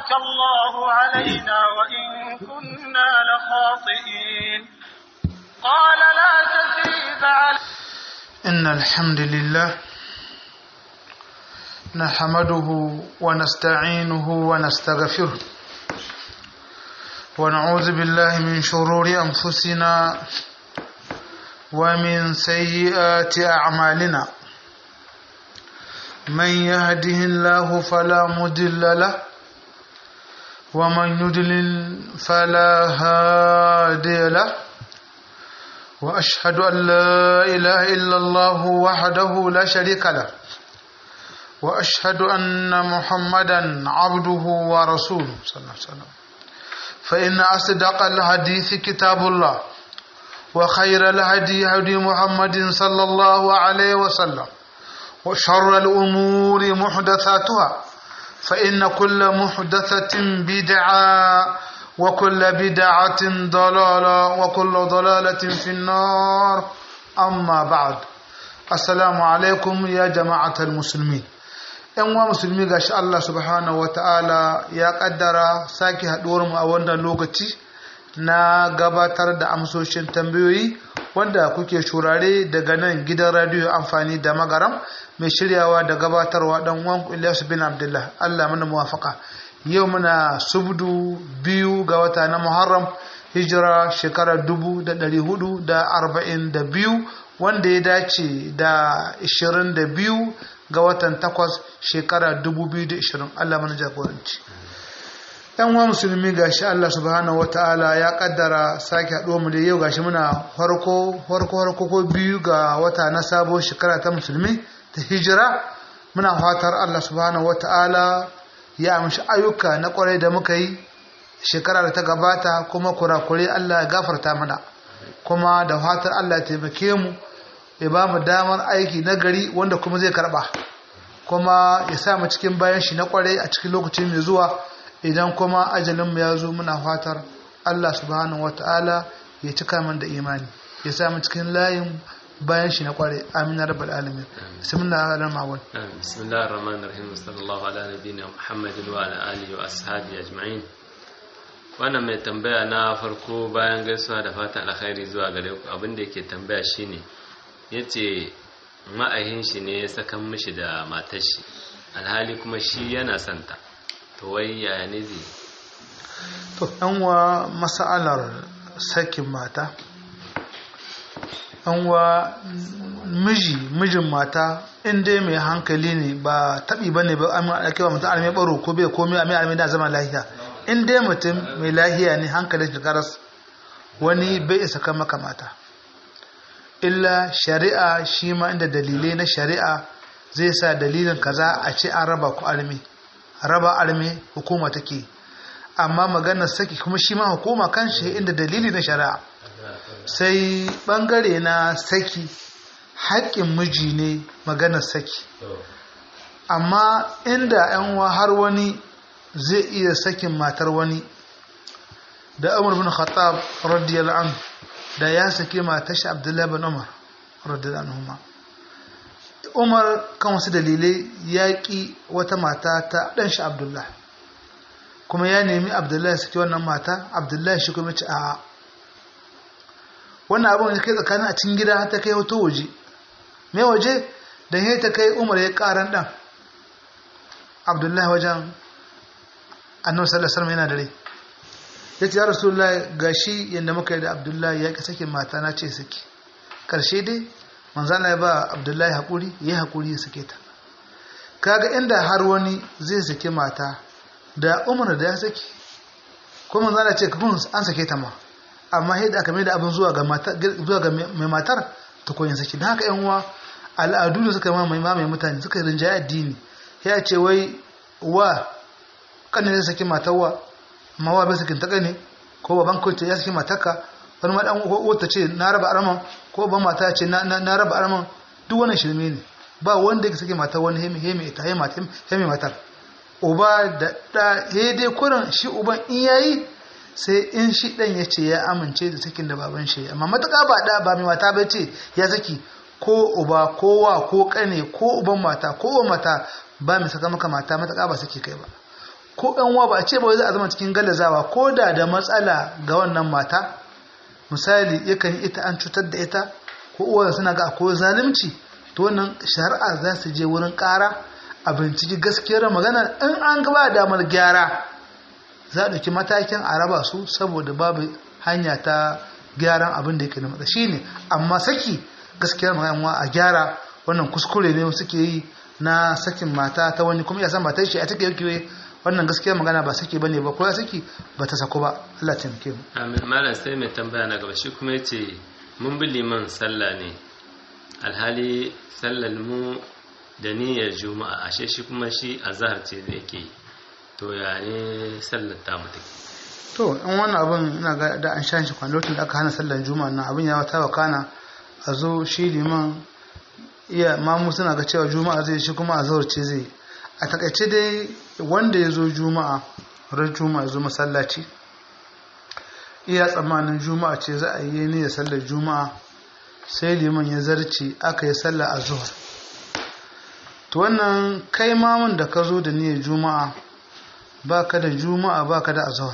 أنعمك الله علينا وإن كنا لخاطئين قال لا تثريب علينا إن الحمد لله نحمده ونستعينه ونستغفره ونعوذ بالله من شرور أنفسنا ومن سيئات أعمالنا من يهده الله فلا مضل له ومن يضلل فلا هادي له وأشهد أن لا إله إلا الله وحده لا شريك له وأشهد أن محمدا عبده ورسوله صلى الله عليه وسلم فإن أصدق الحديث كتاب الله وخير الهدي هدي محمد صلى الله عليه وسلم وشر الأمور محدثاتها فإن كل محدثة بدعة وكل بدعة ضلالة وكل ضلالة في النار أما بعد السلام عليكم يا جماعة المسلمين ‘yan wa musulmi ga shi Allah subhanahu wa ta'ala ya ƙaddara sake haɗuwar mu a wannan lokaci na gabatar da amsoshin tambayoyi wanda kuke shurare daga nan gidan radiyo amfani da magaram mai shiryawa da gabatarwa ɗan wan Ilyasu bin Abdullah Allah mana muwafaka yau muna subdu biyu ga wata na Muharram hijira shekarar dubu da ɗari hudu da arba'in da biyu wanda ya dace da ishirin da biyu ga watan takwas shekara 2020 Allah mana jagoranci yan wa musulmi gashi Allah subhanahu wataala ya kaddara sake haɗo mu da yau gashi muna farko farko farko ko biyu ga wata na sabo shekara ta musulmi ta hijira muna fatar Allah subhanahu wataala ya amshi ayyuka na kwarai da muka yi shekara da ta gabata kuma kurakure Allah ya gafarta mana kuma da fatar Allah ya taimake mu ya ba mu damar aiki na gari wanda kuma zai karba kuma ya sa mu cikin bayan shi na kwarai a cikin lokacin mai zuwa idan kuma ajalinmu ya zo muna fatar Allah subhanahu wata'ala ya cika min da imani ya sa mu cikin layin bayan shi na kwarai amina rabbal alamin bismillah ar-rahman bismillah ar-rahman ar-rahim sallallahu ala nabiyyina muhammadin wa ala alihi wa ashabihi ajma'in wannan mai tambaya na farko bayan gaisuwa da fatan alkhairi zuwa gare ku abin da yake tambaya shine ya ce ma'ahin shi ne ya sakan mishi da matar shi alhali kuma shi yana santa to wai yaya ne zai to wa mas'alar sakin mata wa miji mijin mata in dai mai hankali ne ba taɓi ba ne ba ake ba mutum almai baro ko bai komai a mai almai da zama lahiya in dai mutum mai lahiya ne hankalin shi karas wani bai isa kan maka mata illa shari'a shi ma inda dalilai na shari'a zai sa dalilin kaza a ce an raba ku almi raba almi hukuma take amma maganar saki kuma shi ma hukuma kan shi inda dalili na shari'a sai bangare na saki haƙƙin miji ne maganar saki amma inda yan har wani zai iya sakin matar wani da umar bin khattab radiyallahu anhu da ya saki matar shi abdullahi bin umar radiyallahu anhu umar kan wasu dalilai ya ƙi wata mata ta ɗan shi abdullahi kuma ya nemi abdullahi saki wannan mata abdullahi shi kuma ce a wannan abin da kai tsakanin a cikin gida ta kai hoto waje mai waje da ya ta kai umar ya ƙaran ɗan abdullahi wajen annabi sallallahu alaihi yana da rai ya ce ya rasulullahi gashi yadda muka yi da abdullahi ya ƙi sakin mata na ce saki ƙarshe dai manzana ya ba abdullahi haƙuri ya haƙuri ya sake ta kaga inda har wani zai sake mata da umar da ya saki ko manzana ce kafin an sake ta ma amma yadda aka mai da abin zuwa ga mai matar ta koyin saki don haka yan uwa al'adu da suka mamaye mamaye mutane suka rinjaye addini ya ce wai wa kanin zai saki matar wa amma wa bai sakin ta kane ko baban kawai ya saki matarka wani ma dan wata ce na raba araman ko ban mata ce na raba araman duk wannan shirme ne ba wanda ya saki matar wani hemi hemi ita hemi matar uba da da dai kurin shi uban in yayi sai in shi dan ya ce ya amince da sakin da baban shi amma matuƙa ba da ba mai mata bai ce ya saki ko uba ko wa ko kane ko uban mata ko uban mata ba mai saka maka mata matuƙa ba saki kai ba ko ɗan uwa ba a ce ba za a zama cikin gallazawa ko da da matsala ga wannan mata misali yakan ita an cutar da ita ko uwa suna ga akwai zalunci to wannan shari'a za su je wurin ƙara a binciki gaskiyar magana in an gaba damar gyara za a ɗauki matakin a raba su saboda babu hanya ta gyaran abin da yake na matsa shine amma saki gaskiyar magana a gyara wannan kuskure ne suke yi na sakin mata ta wani kuma ya san matar shi a take yake wannan gaskiyar magana ba saki bane ba ko ya saki ba ta sako ba Allah ya taimake mu amin malam sai mai tambaya na gaba shi kuma yace mun bi liman sallah ne alhali sallar mu da niyyar juma'a ashe shi kuma shi azhar ce da yake to ya ne sallar ta mutu to in wannan abin ina ga da an shan shi kwan lokacin da aka hana sallar juma'a nan abin ya wata wakana a zo shi liman iya mamu suna ga cewa juma'a zai shi kuma azhar ce zai a takaice dai wanda ya zo juma'a ran juma'a zo masallaci iya tsammanin juma'a ce za a yi ne ya sallar juma'a sai liman ya zarce aka yi sallar azhar to wannan kai mamun da ka zo da niyyar juma'a ba ka da juma'a ba ka da azhar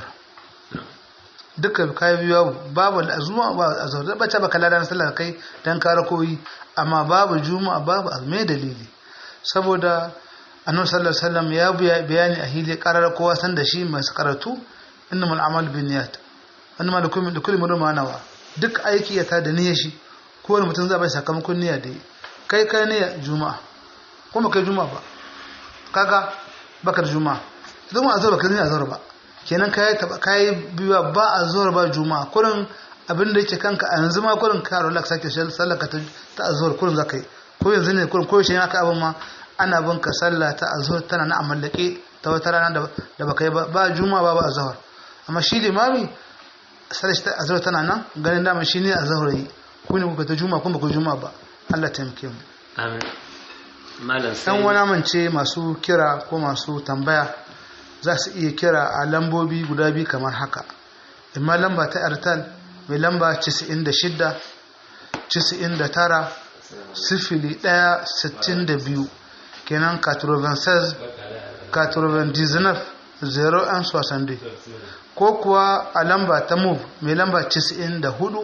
duka kai biyu babu juma'a ba azhar da bace baka ladan sallar kai dan ka rakoyi amma babu juma'a babu azme dalili saboda annabi sallallahu alaihi wasallam ya bayani a hili karar kowa san da shi masu karatu innamal a'mal binniyat annama lakum min kulli mar'in ma nawa duk aiki ya ta da niyyar shi kowane mutum zai bai sakamakon niyya da kai kai niyya juma'a kuma kai juma'a ba kaga baka da juma'a idan mu azhar baka niyya azhar ba kenan kai taba kai biya ba azhar ba juma'a kurin abin da yake kanka a yanzu ma kurin ka rola ka sake sallar ka ta azhar kurin zakai ko yanzu ne kurin ko shi aka abin ma ana bin ka sallah ta azhar tana na amallake ta wata rana da baka yi ba juma'a ba ba azhar amma shi limami sallar ta azhar tana nan ganin dama shi ne azhar yi ku ne kuka ta juma'a kuma ku juma'a ba Allah taimake mu amin malam dan sai wani amince masu kira ko masu tambaya za su iya kira a lambobi guda biyu kamar haka imma lamba ta airtel mai lamba 96 99 sifili 1 62 kenan 96 99 0 62 ko kuwa a lamba ta move mai lamba 94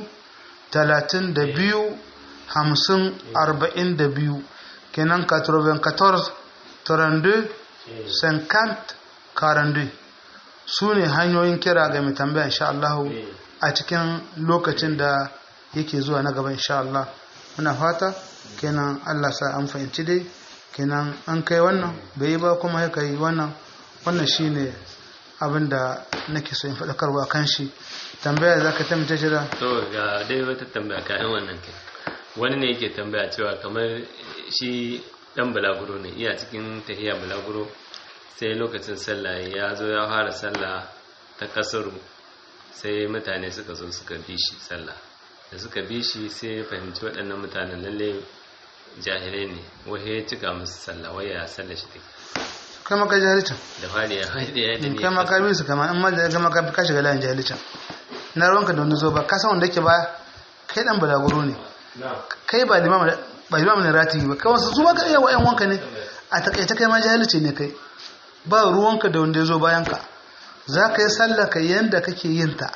32 50 42 kenan 94 32 50 42 su ne hanyoyin kira ga mai tambaya insha Allah a cikin lokacin da yake zuwa na gaba insha Allah muna fata kenan Allah sa an fahimci dai kenan an kai wannan bai yi ba kuma ya kai wannan wannan shine abin da nake so in faɗakarwa kan shi tambaya za ka tamita shi da to ga dai wata tambaya kayan wannan kai wani ne yake tambaya cewa kamar shi dan balaguro ne iya cikin tahiya balaguro sai lokacin sallah ya zo ya fara sallah ta kasaru sai mutane suka zo suka bi shi sallah da suka bi shi sai ya fahimci waɗannan mutanen lalle jahilai ne wahe ya cika musu sallah wai ya sallah shi take kai maka jahalicin da fari ya haɗe ya da in kai maka bi su kama in ma da gama ka shiga layin jahalicin na ruwanka da wani zo ba ka san wanda yake ba kai dan balaguro ne kai ba limam ba limam ne rati ba kai wasu su ba ka iya wa'yan wanka ne a takaice kai ma jahilci ne kai ba ruwanka da wanda ya zo bayan ka za ka yi sallah ka yanda kake yin ta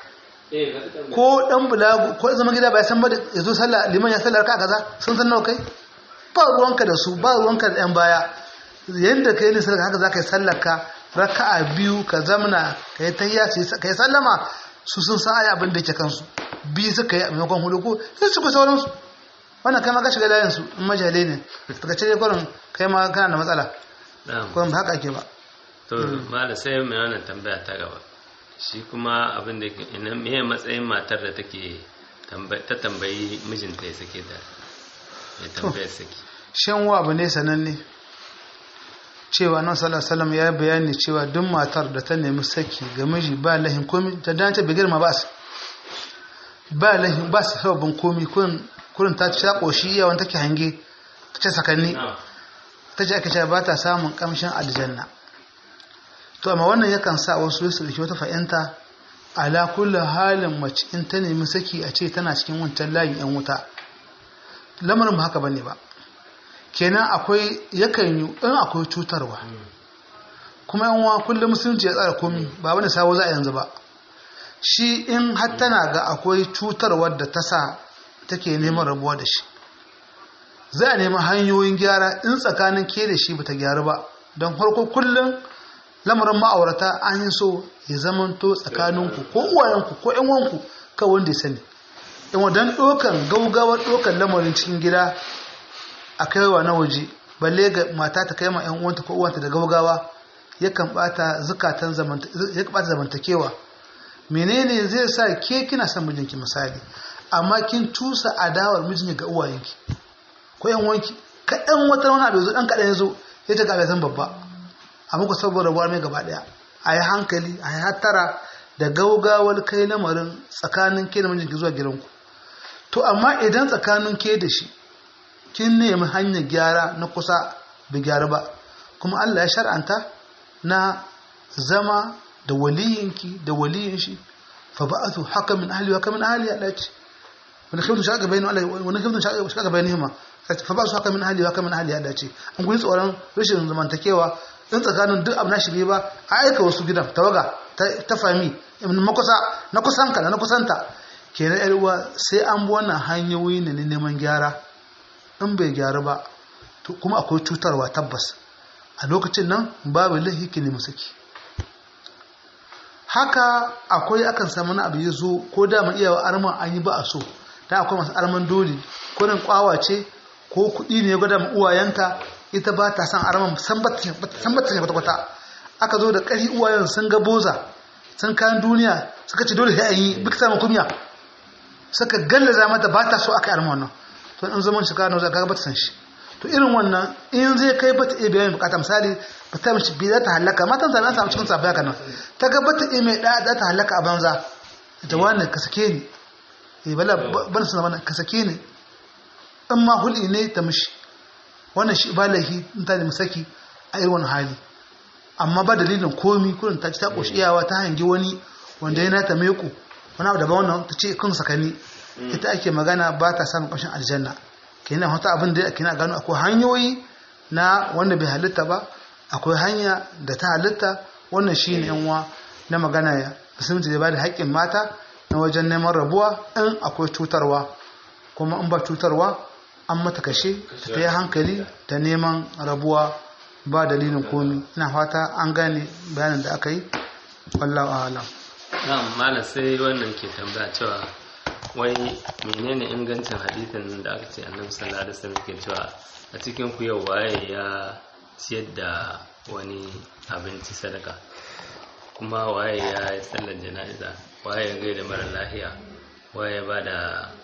ko dan bulagu ko zama gida ba ya san ba da ya zo sallah liman ya sallar ka kaza sun san nawa kai ba ruwanka da su ba ruwanka da yan baya yanda kai ne sallar haka za ka yi sallar ka raka'a biyu ka zamna ka yi tahiyya ka yi sallama su sun san ayi abin da yake kansu biyu suka yi a maimakon hudu ko sai su ku sauransu wannan kai ma ka shiga layin su in majale ne daga ce kwarin kai ma kana da matsala kwarin ba haka ake ba to mala sai mai wannan tambaya ta gaba shi kuma abin da ina meye matsayin matar da take ta tambayi mijinta ya sake ta ya tambaya saki shan wa abu ne sananne cewa nan sallallahu ya bayani cewa duk matar da ta nemi saki ga miji ba lahin komi ta dace bai girma ba su ba lahin ba su sababin komi kurin ta ci koshi iya wani take hange ta ce sakanni ta ce aka ce ba ta samun kamshin aljanna to amma wannan yakan sa wasu su dauki wata fa'inta ala kullu halin mace in ta nemi saki a ce tana cikin wancan layin yan wuta lamarin ba haka bane ba kenan akwai yakan yi in akwai cutarwa kuma yan uwa kullum musulunci ya tsara komi ba wani sabo za a yanzu ba shi in har tana ga akwai cutarwar da ta sa take neman rabuwa da shi za a nemi hanyoyin gyara in tsakanin ke da shi bata gyaru ba don farko kullum lamarin ma'aurata an yi so ya zamanto tsakaninku ko uwayenku ko yan wanku kawai wanda ya sani in wadan ɗokan gaugawar ɗokan lamarin cikin gida a kaiwa na waje balle ga mata ta kai ma yan uwanta ko uwanta da gaugawa yakan bata zukatan zamantakewa menene zai sa ke kina son mijinki misali amma kin tusa adawar mijinki ga uwayenki ko yan wanki kaɗan wata wani abu zo ɗan kaɗan ya zo ya ta gaba zan babba a muku saboda buwar mai gaba ɗaya a yi hankali a yi hattara da gaugawar kai lamarin tsakanin ke da mijinki zuwa gidanku to amma idan tsakanin ke da shi kin nemi hanyar gyara na kusa bai gyara ba kuma Allah ya shar'anta na zama da waliyinki da waliyin shi fa ba'athu hakamin ahli wa hakamin ahli Allah ce wani khiftu shaka bayinu Allah wani khiftu shaka bainihima fa ba'athu hakamin ahli wa hakamin ahli Allah ce an guji tsoron rashin zamantakewa in tsakanin duk abu na shi ba a aika wasu gidan tawaga ta fami na kusa na kusanka na kusanta kenan yar uwa sai an bi wannan hanyoyi ne neman gyara in bai gyaru ba to kuma akwai cutarwa tabbas a lokacin nan babu lahiki ne musaki haka akwai akan samu na abu ya zo ko da mu iya arman an yi ba a so dan akwai masu arman dole ko nan kwawa ce ko kuɗi ne ya gwada mu uwayenka ita ba ta san arman san ba ta kwata kwata aka zo da ƙari uwayen sun ga boza sun kayan duniya suka ce dole sai an yi duk samun kunya suka gallaza mata ba ta so aka yi arman wannan to in zaman shi kano za ka ba ta san shi to irin wannan in zai kai bata iya biyan bukata misali ba ta mishi biya ta halaka matan zama samu cikin safiya kanan ta ga bata iya mai da ta halaka a banza ta wani ka sake ni eh bala ban su zama ka sake ni in ma huli ne ta mishi wannan shi ba laifi in ta nemi saki a irin wani hali amma ba dalilin komi kurin ta ci ta koshi iyawa ta hangi wani wanda yana ta meko wani abu daban wannan ta ce kun sakani ita ake magana ba ta samun ƙarshen aljanna kenan wata abin da kina gano akwai hanyoyi na wanda bai halitta ba akwai hanya da ta halitta wannan shine yanwa na magana ya musulunci da ba da haƙƙin mata na wajen neman rabuwa in akwai cutarwa kuma in ba cutarwa an mata kashe ta yi hankali da neman rabuwa ba dalilin komi ina fata an gane bayanin da aka yi wallahu a'lam na'am malam sai wannan ke tambaya cewa wai menene ingancin hadithin da aka ce annabi sallallahu alaihi wasallam ke cewa a cikin ku yau waye ya ciyar da wani abinci sadaka kuma waye ya yi sallar jana'iza waye ya gaida mara lahiya waye ba da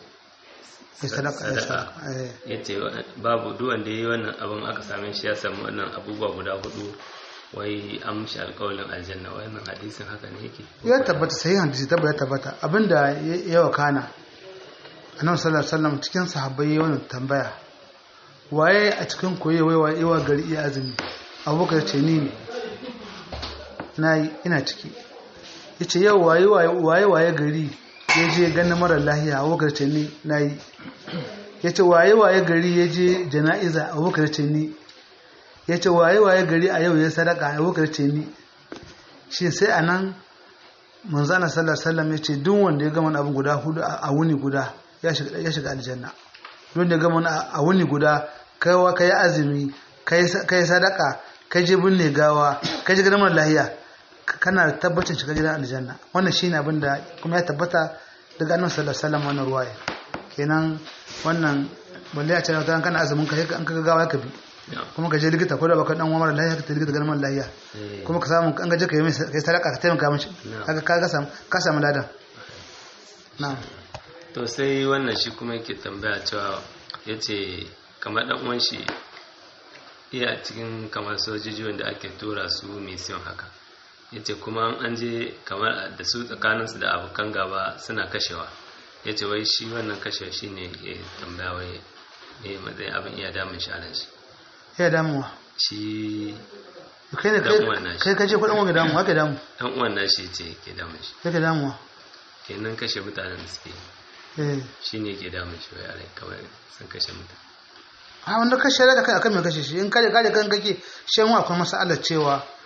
sadaka ya ce babu duwan da ya yi wannan abin aka same shi ya samu wannan abubuwa guda hudu wai an mishi alkawalin aljanna wannan hadisin haka ne yake ya tabbata sai hadisi tabbata ya tabbata abinda ya wakana annabi sallallahu alaihi wasallam cikin sahabbai yayin wannan tambaya waye a cikin koye wai waye yawa gari iya azumi abubakar ce ni ne nayi ina ciki yace yau waye waye waye gari ya je ganin mara lahiya abubakar ce ni nayi yace waye waye gari ya je jana'iza abubakar ce ni yace waye waye gari a yau ya sadaka abubakar ce ni shi sai anan manzana sallallahu alaihi wasallam yace duk wanda ya gama abin guda hudu a wuni guda ya shiga aljanna don da gama a wuni guda kaiwa kai azumi kai sadaka kai je binne gawa kai je gidan lahiya kana da tabbacin shiga gidan aljanna wannan shine abin da kuma ya tabbata daga annabi sallallahu alaihi wasallam wannan ruwaya kenan wannan balle a ce ta kana azumin ka an ka gawa ka bi kuma ka je likita ko da baka dan umar lahiya ka likita ganin lahiya kuma ka samu an gaje ka yi kai sadaka ka taimaka mishi kaga ka samu ka samu ladan na'am to sai wannan shi kuma yake tambaya cewa ya ce kamar ɗan uwan shi iya cikin kamar sojoji wanda ake tura su mission haka ya ce kuma an je kamar da su tsakaninsu da abokan gaba suna kashewa ya ce wai shi wannan kashewa shi ne ya tambaya wai ne matsayin abin iya damun shi anan shi ya damuwa shi kai ne kai kaje kudin wanga damu haka damu dan uwan nashi ce ke damun shi kai damuwa kenan kashe mutanen da suke shi ne ke damun shi wai alai kawai sun kashe mutane a wanda kashe da kai akan mai kashe shi in kare kare kan kake shan wa akwai masalar cewa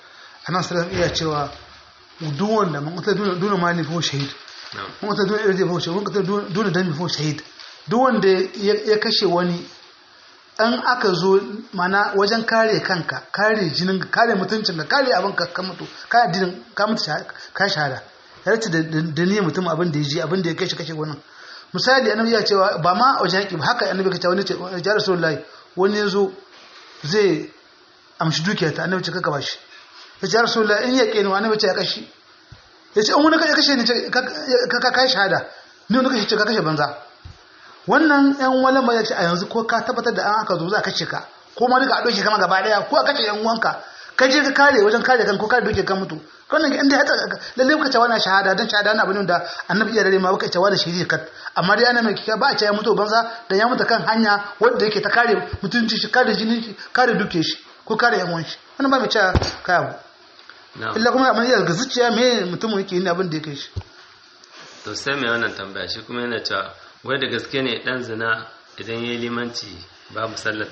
annabi sallallahu alaihi iya cewa duk wanda mun ta duna mali fa shahid mun ta duna irje fa shahid mun ta duna dami fa shahid duk wanda ya kashe wani an aka zo mana wajen kare kanka kare jinin kare mutuncin ka kare abin ka ka mutu ka addinin ka mutu ka shahada ya race da niyyar mutum abin da ya ji abin da ya kashe kashe wannan misali annabi ya cewa ba ma wajen yaƙi ba haka annabi ka ce wani ce ya rasulullahi wani ya zo zai amshi dukiya ta annabi ce kaka ba shi ya ce rasulullahi in yaƙe ni annabi ce ya kashi ya ce in wani ya kashe ni ka kai shahada ni wani kashe ce ka kashe banza wannan yan wala mai ce a yanzu ko ka tabbatar da an aka zo za a kashe ka ko ma duka a doke kama gaba daya ko a kashe yan uwanka ka je ka kare wajen kare kan ko kare doke kan mutu wannan inda ya lalle ka ce wannan shahada dan shahada na abin da annabi ya dare ma baka ce wannan shiri kat amma dai ana mai kika ba a ce ya mutu banza da ya mutu kan hanya wanda yake ta kare mutunci shi kare jinin shi kare duke shi ko kare yan uwan shi wannan ba mai ce kai abu illa kuma amma ya ga zuciya me mutum yake yin abin da yake shi to sai mai wannan tambaya shi kuma yana cewa wai da gaske ne dan zina idan ya yi limanci babu sallar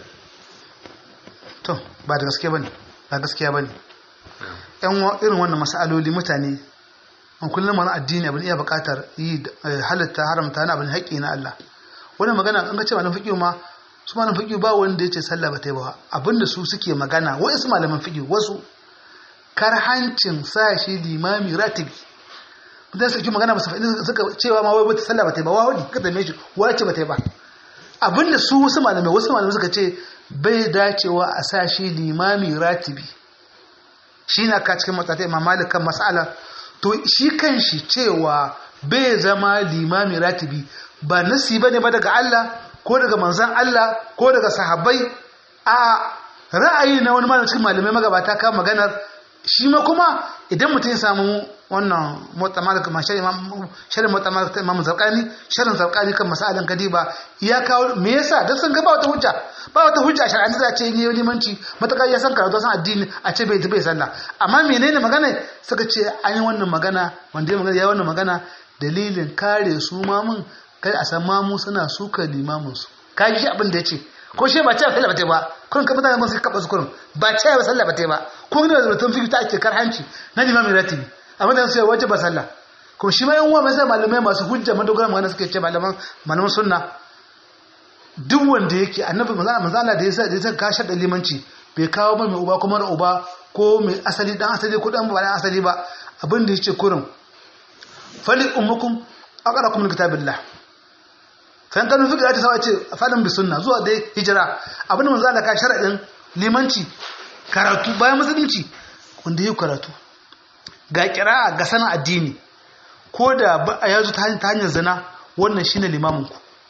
to ba da gaske bane ba gaskiya bane yan irin wannan masaloli mutane an kullum mana addini abin iya buƙatar yi halitta haramta na abin haƙƙi na Allah wannan magana an ga cewa na fiqh ma su malaman fiqh ba wanda yace sallah ba ta yi ba abinda su suke magana wai su malaman fiqh wasu karhancin sa shi limami ratibi dan suke magana ba su faɗi suka cewa ma wai wata sallah ba ta yi ba wani ka dame shi wace ba ta yi ba abinda su wasu malamai wasu malamai suka ce bai dacewa a sa shi limami ratibi shi na ka cikin matsata imam malik kan mas'ala to shi kan shi cewa bai zama limami ratibi ba nasi bane ba daga Allah ko daga manzon Allah ko daga sahabbai a ra'ayi na wani malamin cikin malamai magabata kan maganar shi ma kuma idan mutum ya samu wannan mutamar kuma shirin mutamar ta imamu zarkani shirin zarkani kan masalan kadiba ya kawo me yasa dan sun ga ba wata hujja ba wata hujja shar'an da ce ne limanci matakar ya san karatu san addini a ce bai bai sallah amma menene magana suka ce an yi wannan magana wanda ya magana ya wannan magana dalilin kare su mamun kai a san mamu suna suka limamin su kaji shi abin da ya ce ko shi ba ce sallah ba ta ba kun ka mutane masu kaba su kurin ba ce ba sallah ba ta ba ko ne da mutum fiki ta ake karhanci na limamin ratibi amma da sai waje ba sallah kuma shi ma yan uwa mai malamai masu hujja madogara magana suke ce malaman malaman sunna duk wanda yake annabi manzo manzo Allah da yasa da yasa ka shada limanci bai kawo ba mai uba kuma da uba ko mai asali dan asali ko dan ba dan asali ba abin da yace kurin fali ummukum aqrakum min kitabillah kan kanu fiqh ta sawa ce fadin bi sunna zuwa dai hijira abin da manzo Allah ka sharadin limanci karatu bayan musulunci wanda yake karatu ga kira ga sanin addini ko da a yazo ta hanyar zina wannan shine limaminku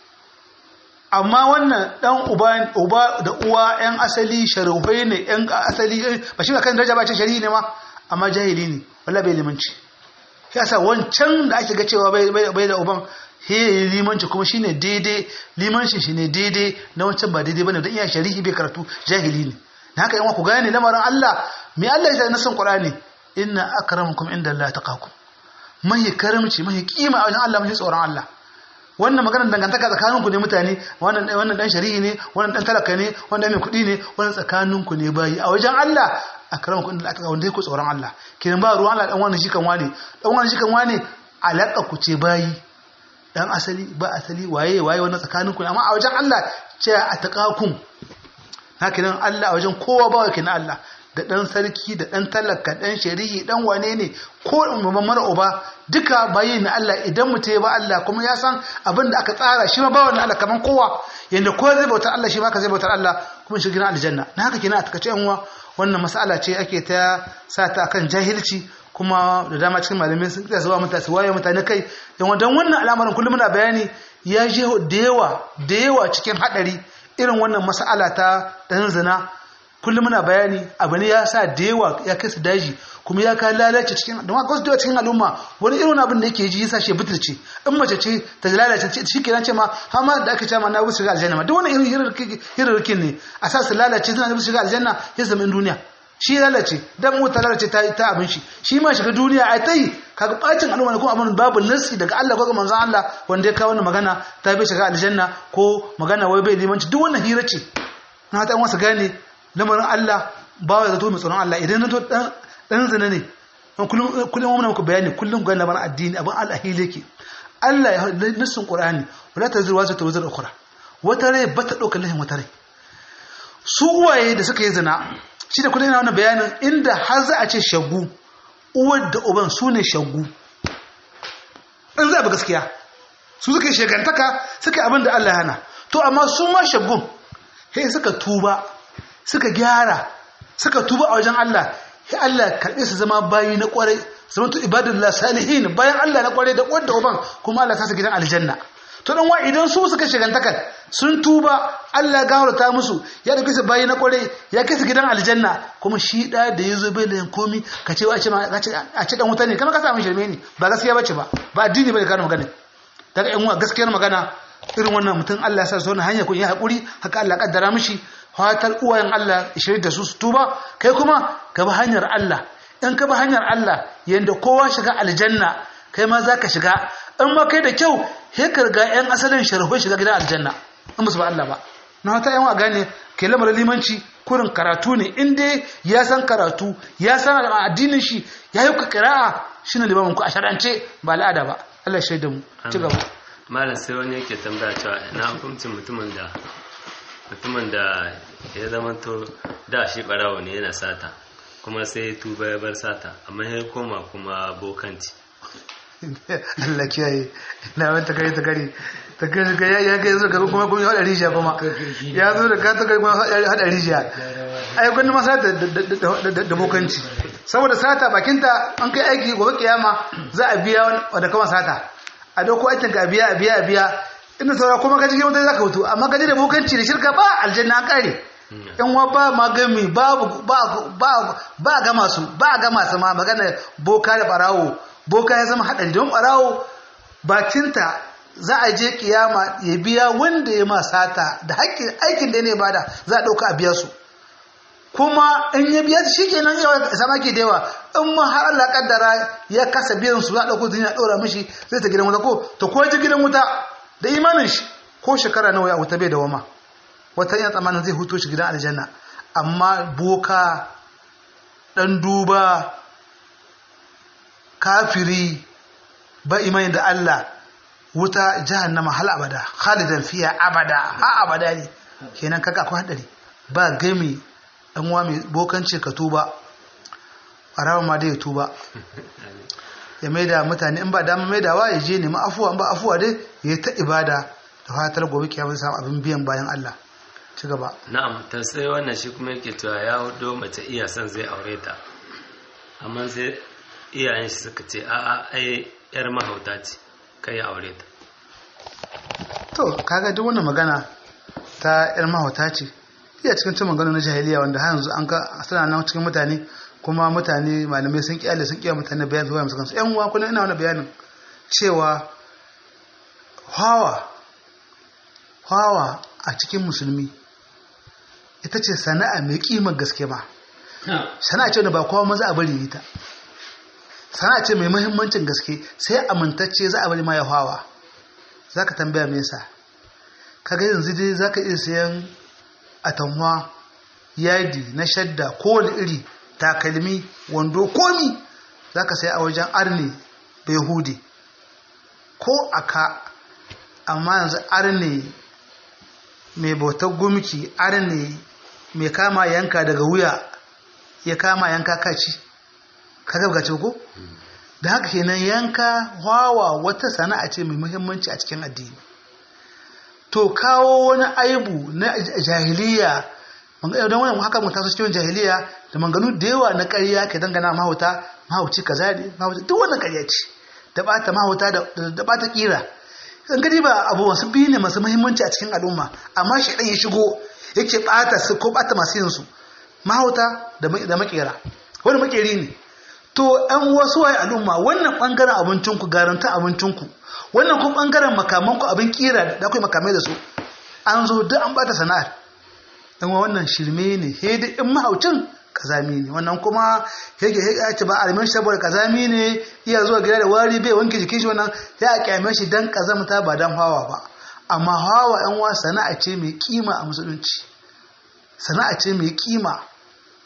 amma wannan dan uba uba da uwa yan asali sharufai ne yan asali ba shi kan daraja ba ce shari'i ne ma amma jahili ne walla bai limanci yasa wancan da ake ga cewa bai bai da uban he limanci kuma shine daidai limancin shine daidai na wancan ba daidai bane dan iya shari'i bai karatu jahili ne na haka yan ku gane lamarin Allah me Allah ya na san Qur'ani inna akramakum inda Allah taqakum mahi karamci mahi kima a wajen Allah mahi tsoron Allah wannan maganar dangantaka tsakaninku ne mutane wannan wannan dan shari'i ne wannan dan talaka ne wannan mai kuɗi ne wannan tsakaninku ne bayi a wajen Allah akramakum inda Allah taqakum wanda yake tsoron Allah kiran ba ruwan Allah dan wannan shi kan wane dan wannan shi kan wane alaka ku ce bayi dan asali ba asali waye waye wannan tsakaninku ne amma a wajen Allah ce a taqakum haka nan Allah a wajen kowa ba wake na Allah da ɗan sarki da ɗan talaka ɗan shari'i ɗan wane ne ko mara uba duka bayi na Allah idan mutum ya ba Allah kuma ya san abin da aka tsara shi ma ba wani Allah kaman kowa yanda kowa zai bautar Allah shi ma ka zai bautar Allah kuma shi gina aljanna na haka kenan a takace yan uwa wannan mas'ala ce ake ta sa ta akan jahilci kuma da dama cikin malamai sun tsaya zuwa mutane su waye mutane kai dan wannan al'amarin kullum muna bayani ya je da yawa da yawa cikin hadari irin wannan mas'ala ta dan zina kullum muna bayani abu ne ya sa da yawa ya kai su daji kuma ya kai lalace cikin don haka wasu cikin al'umma wani irin abin da yake ji yasa shi butulce in mace ce ta lalace shi kenan ce ma har ma da aka ce ma na wuce shiga aljanna ma duk wani irin hirarkin ne a sa su lalace suna da shiga aljanna ya zama in duniya shi lalace dan mu ta lalace ta ta abin shi shi ma shiga duniya ai tai kaga bacin al'umma ne kuma abin babu nasi daga Allah ko ga manzon Allah wanda ya kawo wannan magana ta bai shiga aljanna ko magana wai bai limanci duk wannan hira ce na ta wasa gane lamarin Allah ba ya zato mai tsoron Allah idan na to dan zina ne kullum kullum muna muku bayani kullum ga labarin addini abin al'ahili yake Allah ya nassin Qur'ani wala tazir wa ta wazir ukhra wata rai ba ta dauka lahin wata rai su uwaye da suka yi zina shi da kullum yana wannan bayanin inda har za a ce shagu uwar da uban su ne shagu in za a bi gaskiya su suka yi shagantaka suka yi abin da Allah ya hana to amma su ma shagun sai suka tuba suka gyara suka tuba a wajen Allah sai Allah karɓe su zama bayi na ƙwarai zama to ibadullah salihin bayan Allah na ƙwarai da wanda uban kuma Allah sa su gidan aljanna to dan wa idan su suka shagantaka sun tuba Allah ya gafarta musu ya dauke su bayi na ƙwarai ya kai su gidan aljanna kuma shi da da yazo bai da komi ka ce wa ce a ce dan wuta ne kamar ka samu shirme ne ba gaskiya bace ba ba addini bane kana magana daga yan uwa gaskiyar magana irin wannan mutum Allah ya sa su wani hanya kun yi haƙuri haka Allah kaddara mishi fatar uwayen Allah shirin da su su tuba kai kuma ka bi hanyar Allah in ka bi hanyar Allah yanda kowa shiga aljanna kai ma za ka shiga in ma kai da kyau sai ka riga yan asalin sharhoi shiga gidan aljanna in ba su ba Allah ba na wata yan wa gane ke lamarin limanci kurin karatu ne in dai ya san karatu ya san addinin shi ya yi ka kira'a shine limamin ku a shar'ance ba al'ada ba Allah ya shaida mu ci gaba malam sai wani yake tambaya cewa na hukuncin mutumin da mutumin da ya zama to da shi barawo ne yana sata kuma sai tuba ya bar sata amma ya koma kuma bokanci Allah kiyaye na wanta kai ta gari ta kai ga ya ga yanzu gaba kuma kun hada rijiya kuma ya zo da ka ta kai kuma hada rijiya ai kun ma sata da bokanci saboda sata bakinta an kai aiki gobe kiyama za a biya wanda kama sata a dauko aikin ka biya a biya a biya inda saura kuma ka cikin mutane za ka hutu amma ka da bokanci da shirka ba aljanna an kare yan wa ba magami babu ba ba ba ga masu ba ga masu ma magana boka da barawo boka ya zama hadari don barawo bakinta za a je kiyama ya biya wanda ya ma sata da haƙƙin aikin da ne bada za a dauka a biya su kuma in ya biya shi kenan yawa sama ke da yawa in ma har Allah kaddara ya kasa biyan su za a dauko duniya dora mishi zai ta gidan wuta ko to ko ji gidan wuta da imanin shi ko shekara nawa ya wuta bai da wama wata yana tsammanin zai huto shi gidan aljanna amma boka dan duba kafiri ba imani da Allah wuta jahannama hal abada khalidan fiya abada ha abada ne kenan kaga akwai hadari ba gami dan uwa mai bokanci ka tuba arawa ma dai ya tuba ya maida mutane in ba dama maidawa ya je nemi afuwa in ba afuwa dai ya yi ta ibada da fatar gobe kiyama samu abin biyan bayan Allah ci gaba na'am ta sai wannan shi kuma yake cewa ya hudo mace iya son zai aure ta amma sai iyayen shi suka ce a'a ai yar mahauta ce kai ya aure ta to kaga duk wannan magana ta yar mahauta ce iya cikin cin magana na jahiliya wanda har yanzu an ka suna nan cikin mutane kuma mutane malamai sun kyale sun kiyaye mutane bayan zuwa musu kansu yan uwa kullum ina wani bayanin cewa hawa hawa a cikin musulmi ita ce sana'a mai kimar gaske ba sana'a ce wanda ba kowa maza a bari ita sana'a ce mai muhimmancin gaske sai amintacce za a bari ma ya hawa za ka tambaya me yasa kaga yanzu dai za ka iya sayan atamwa yadi na shadda kowane iri takalmi wando komi za ka sai a wajen arne bai hude ko aka amma yanzu arne mai bautar gumki arne mai kama yanka daga wuya ya kama yanka kaci kaga gace ko da haka kenan yanka wawa wata sana'a ce mai muhimmanci a cikin addini to kawo wani aibu na jahiliya don wani haka mun taso cikin jahiliya da manganu da yawa na ƙarya ke dangana mahauta mahauci kaza ne mahauci duk wannan ƙarya ce da bata mahauta da bata kira in gani ba abu wasu biyu ne masu muhimmanci a cikin al'umma amma shi ɗan ya shigo yake bata su ko bata masu yin su mahauta da makera wani makeri ne to ɗan wasu waye al'umma wannan ɓangaren abincinku garanta abincinku wannan kuma ɓangaren makamanku abin kira da akwai makamai da su an zo duk an bata sana'ar dan wannan shirme ne he da in mahaucin kazami ne wannan kuma yake ya ce ba almin saboda kazami ne iya zuwa gida da wari bai wanke jikin shi wannan ya a kyame shi dan kazamta ba dan hawa ba amma hawa yan wa sana'a ce mai kima a musulunci sana'a ce mai kima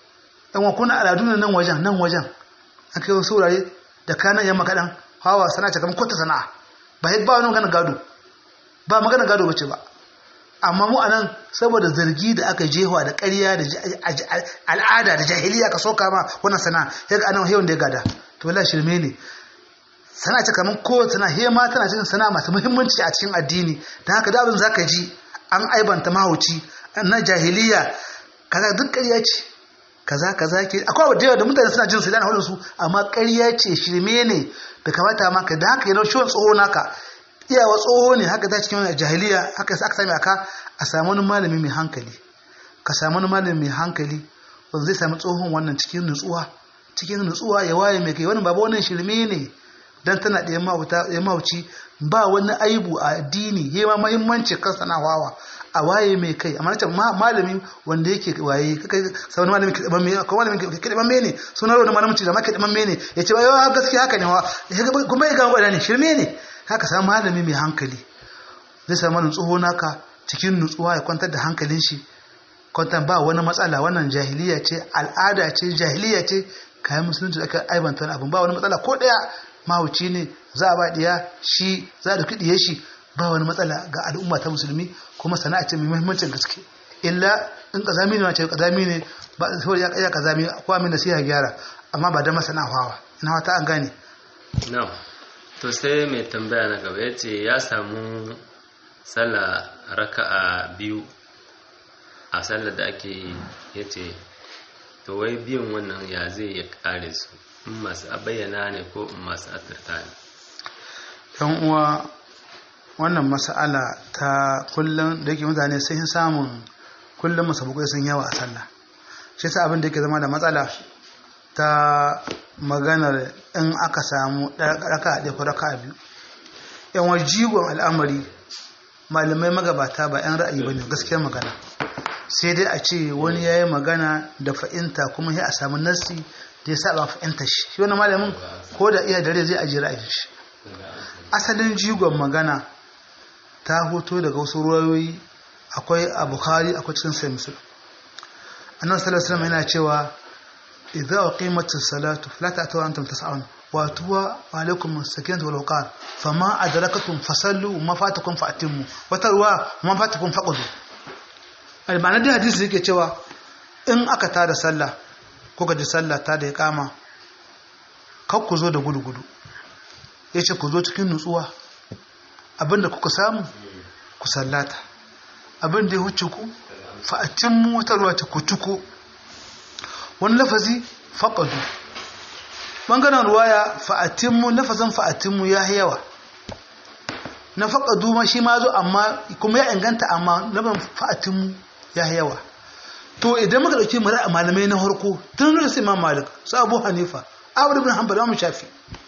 dan wa kuna al'adu ne nan wajen nan wajen an kai wasu wurare da kanan yamma kaɗan hawa sana'a ce kamar kwata sana'a ba ba wani magana gado ba magana gado bace ba amma mu anan saboda zargi da aka jewa da ƙarya da al'ada da jahiliya ka soka ma wannan sana'a yaga anan hewan da ya gada to wallahi shirme ne sana'a ce kamar ko sana'a he ma tana cikin sana'a masu muhimmanci a cikin addini dan haka da abin zaka ji an aibanta mahauci na jahiliya kaza duk ƙarya ce kaza kaza ke akwai abu da yawa da mutane suna jin su da hulun su amma ƙarya ce shirme ne bai kamata maka da haka yana shiwon tsoho naka iyawa tsoho ne haka ta cikin jahiliya haka aka sami aka a samu wani malami mai hankali ka samu wani malami mai hankali wanda zai sami tsohon wannan cikin nutsuwa cikin nutsuwa ya waye mai kai wani babu wannan shirme ne dan tana da ya mauci ba wani aibu a addini ya ma muhimmanci kan sanawawa a waye mai kai amma nace malami wanda yake waye kai sai wani malami kidaban me ko malami kidaban me ne sunan wani malami da ma kidaban me ne yace ba yawa gaskiya haka ne wa kuma ya ga gwada ne shirme ne haka sai malami mai hankali zai samu nutsuwa naka cikin nutsuwa ya kwantar da hankalin shi kwantar ba wani matsala wannan jahiliya ce al'ada ce jahiliya ce kayan musulunci da aka aibanta wani abin ba wani matsala ko daya mahauci ne za a ba diya shi za a dauki diye shi ba wani matsala ga al'umma ta musulmi kuma sana'a ce mai muhimmancin gaske illa in kazami ne wace kazami ne ba saboda ya kaya kazami ko amin da sai ya gyara amma ba da masana hawa ina wata an gane no to sai mai tambaya na gaba yace ya samu sallah raka'a biyu a sallar da ake yace to wai biyun wannan ya zai ya kare su in masu bayyana ne ko in masu asirta ne yan uwa wannan mas'ala ta kullum da yake mutane sun yi samun kullum masabukai sun yawa a sallah shi ta abin da yake zama da matsala ta maganar in aka samu raka ɗaya ko raka biyu yan wajigon al'amari malamai magabata ba 'yan ra'ayi ba ne gaskiyar magana sai dai a ce wani ya yi magana da fa'inta kuma sai a samu nassi da ya saba fa'inta shi shi wani malamin ko da iya dare zai ajiye ra'ayin shi asalin jigon magana ta hoto daga wasu ruwayoyi akwai a bukhari akwai cikin sai musul annabi sallallahu alaihi wasallam yana cewa idza uqimatis salatu fala ta'tu antum tas'un wa tuwa alaikum sakinatu wal waqar fama adrakatum fasallu ma fatakum fa'timmu wa tarwa ma fatakum faqdu almanar da hadisi yake cewa in aka tada sallah ko ga sallah ta da ya kama kar ku zo da gudu gudu yace ku zo cikin nutsuwa abinda kuka samu ku sallata abinda ya huce ku fa'atin mu wata ruwa ta kutuko wani lafazi faƙadu ɓangaren ruwaya fa'atin mu lafazin fa'atin mu ya yawa na faƙadu ma shi ma zo amma kuma ya inganta amma lafazin fa'atin mu ya yawa to idan muka ɗauki mara a malamai na harko tun da su imam malik su abu hanifa abu bin hanbal mu shafi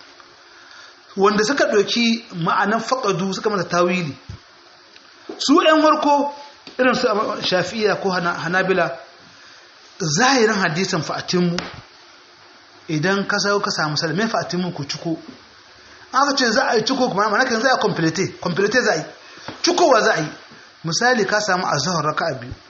wanda suka ɗauki ma'anan faƙadu suka mata tawili su ‘yan warko irin su shafi'iya ko hanabila zahirin hadisan fa'atinmu idan ka sau ka samu salamin fa'atinmu ku ciko aka ce za a yi ciko kuma mana kan za a komplete komplete za a yi cikowa za a yi misali ka samu a zuhar raka a biyu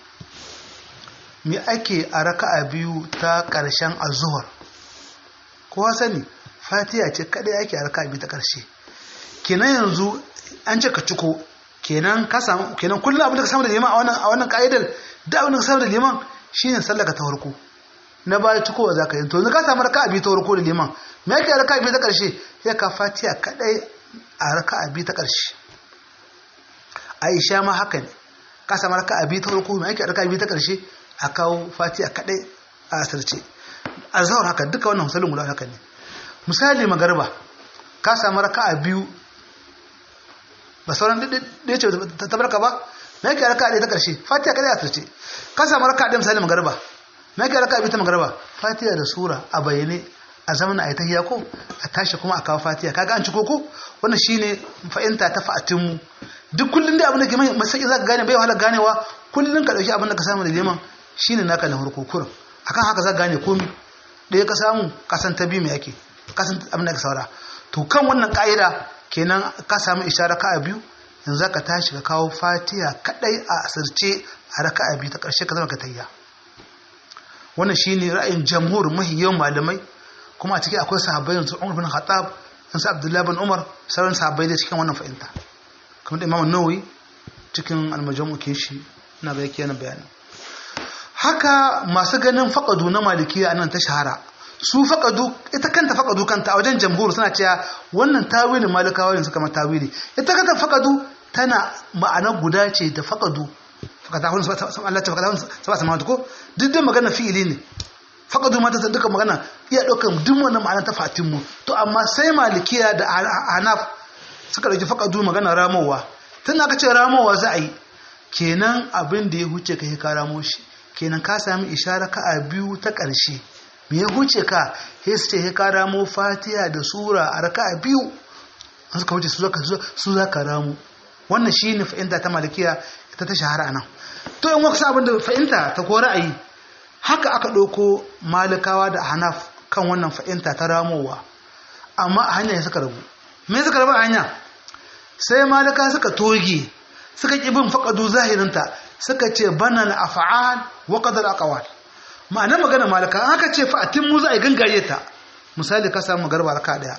me ake a raka a biyu ta ƙarshen a zuhar kowa sani fatiya ce kadai ake a raka biyu ta ƙarshe kenan yanzu an ce ka ciko kenan ka samu kenan kullum abin da ka samu da liman a wannan a wannan ka'idar da abin da ka samu da liman shine sallaka ta farko na baya cikowa zaka yi to yanzu ka samu raka'a biyu ta farko da liman me yake raka'a biyu ta ƙarshe sai ka fatiya kadai a raka'a biyu ta ƙarshe Aisha ma haka ne ka samu raka'a biyu ta farko me yake raka'a biyu ta ƙarshe a kawo fatiya kadai a asirce azhar haka duka wannan misalin guda haka ne misali magarba ka samu raka'a biyu ba sauran da ce ta barka ba na yake raka'a ɗaya ta ƙarshe fatiha kada ya tarce ka samu raka'a ɗaya misali magarba na yake raka'a biyu ta magarba fatiha da sura a bayyane a zaman a yi ta ko a tashi kuma a kawo fatiha kaga an ci koko wannan shine fa'inta ta fa'atinmu duk kullum da abin da ke mai masaki za ka gane bai wahala ganewa kullum ka ɗauki abin da ka samu da liman shine naka na farko kurum akan haka za ka gane komi ɗaya ka samu kasan ta biyu mai ake kasan abin da ka saura to kan wannan ka'ida kenan ka samu ishara ka biyu yanzu ka tashi ka kawo fatiha kadai a asirce a raka'a biyu ta karshe ka zama ka tayya wannan shine ra'ayin jamhur mahiyan malamai kuma a ciki akwai sahabbai yanzu Umar bin Khattab yanzu Abdullah bin Umar sauran sahabbai da cikin wannan fahimta kamar da Imam Nawawi cikin al-Majmu' ke shi ina ga yake yana bayani haka masu ganin faqadu na malikiya nan ta shahara su faqadu ita kanta faqadu kanta a wajen jamhur suna cewa wannan tawili malikawa ne suka ma tawili ita kanta faqadu tana ma'ana guda ce da faqadu faqata hun Allah ta faqata hun saba samawati ko duk da magana fi'ili ne faqadu ma ta duka magana iya daukan duk wannan ma'ana ta fatin mu to amma sai malikiya da hanaf suka dauki faqadu magana ramowa tun aka ce ramowa za a yi kenan abin da ya huce ka ka ramo shi kenan ka sami ishara ka a biyu ta ƙarshe me ya huce ka sai su ce ka ramo fatiha da sura a raka a biyu an suka wuce su za ka ramo wannan shi ne fa'inta ta malikiya ita ta shahara nan to in wasu abin da fa'inta ta ko ra'ayi haka aka ɗauko malikawa da hanaf kan wannan fa'inta ta ramowa amma a hanya suka rabu me suka rabu a hanya sai malika suka toge suka ƙi bin faƙadu zahirinta suka ce bana na afa'al wa qadar aqwal ma'ana magana malika an aka ce fa'atin mu za a gangare ta misali ka samu garba raka daya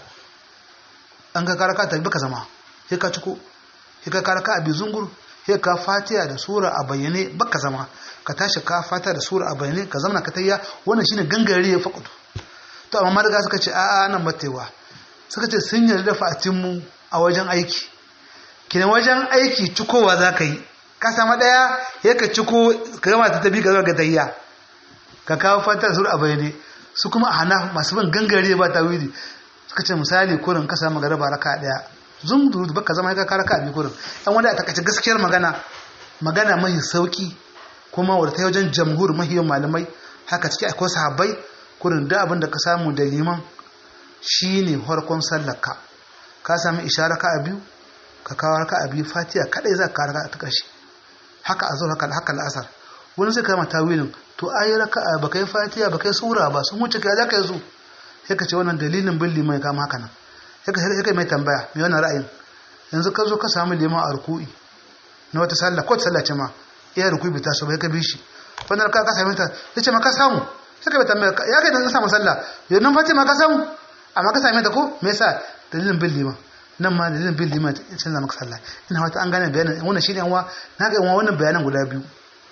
an ka karaka ta baka zama sai ka ciko sai ka karaka a bizungur sai ka fatiha da sura a bayyane baka zama ka tashi ka fatiha da sura a bayyane ka zama ka tayya wannan shine gangare ya faƙadu to amma malika suka ce a'a nan batewa suka ce sun yarda da fa'atin mu a wajen aiki kina wajen aiki cikowa za ka yi ka sama ɗaya ya ka ciko ka gama ta tabi ka zama ga tayya ka kawo fata sur a bayane su kuma a hana masu bin gangare ba ta wuri suka ce misali kurin ka samu garaba raka ɗaya zun duru baka zama ka raka abi kurin dan wanda a takaice gaskiyar magana magana mai sauki kuma wadda ta wajen jamhur mahiyan malamai haka ciki akwai sahabbai kurin da abin da ka samu da liman shine farkon sallarka ka sami ishara ka a biyu ka kawo raka a biyu fatiha kadai za ka raka ta ƙarshe haka a zo haka haka la'asar wani sai kama tawilin to ayi raka ba kai fatiha ba kai sura ba sun wuce kai za ka yi su sai ka ce wannan dalilin bin liman ya kama haka nan sai ka sai kai mai tambaya mai wannan ra'ayin yanzu ka zo ka samu liman a ruku'i na wata sallah ko sallah ce ma iya ruku'i bai taso ba ka bi shi wannan raka ka same ta sai ce ma ka samu sai ka bai tambaya ya kai da samu sallah yanzu fatiha ma ka samu amma ka same ta ko me yasa dalilin bin liman nan ma dalilin bin liman ya canza maka sallah ina wata an gane bayanan wannan shine yanwa na ga yanwa wannan bayanan guda biyu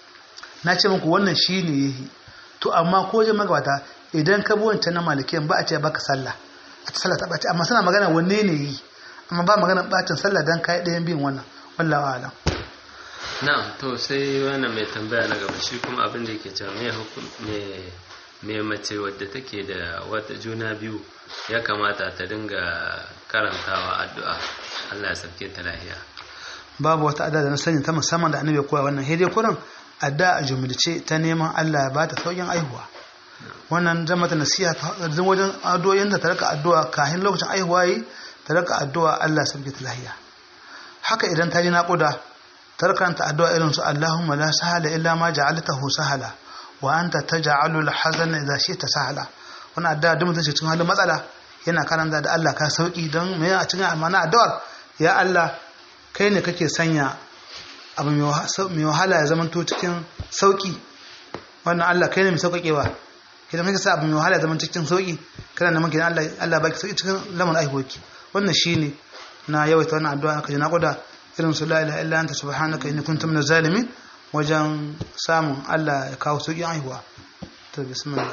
na ce muku wannan shine yahi to amma ko je magabata idan ka bi wancan na malikiyan ba a ce baka sallah a ta sallah ta bace amma suna magana wanne ne yi amma ba magana bacin sallah dan kai ɗayan bin wannan wallahi alam na'am to sai wannan mai tambaya na gaba shi kuma abin da yake cewa me hukum me me mace wadda take da wata juna biyu ya kamata ta dinga karantawa addu'a Allah ya sauke ta lahiya babu wata addu'a da na sani ta musamman da annabi ya koya wannan hede kuran addu'a a jumlace ta neman Allah ya bata saukin aihuwa wannan zan mata nasiha zan wajen addu'o'in da ta rika addu'a kafin lokacin aihuwa yi ta rika addu'a Allah ya sauke ta lahiya haka idan ta ji naƙuda ta rikanta addu'a irin su Allahumma la sahala illa ma ja'altahu sahala wa anta taj'alul hazana idza shi'ta sahala wannan addu'a duk mutum cikin halin matsala yana karanta da Allah ka sauki don me a cikin amana addu'ar ya Allah kai ne kake sanya abu mai wahala ya zama to cikin sauki wannan Allah kai ne mai sauƙaƙewa idan kake sa abu mai wahala ya zama cikin sauki kana neman kidan Allah Allah baki sauki cikin lamarin aihoki wannan shine na yawaita wannan addu'a ka ji na goda irin su la ilaha illa anta subhanaka inni kuntu minaz zalimin wajen samun Allah ya kawo sauƙin aihuwa to bismillah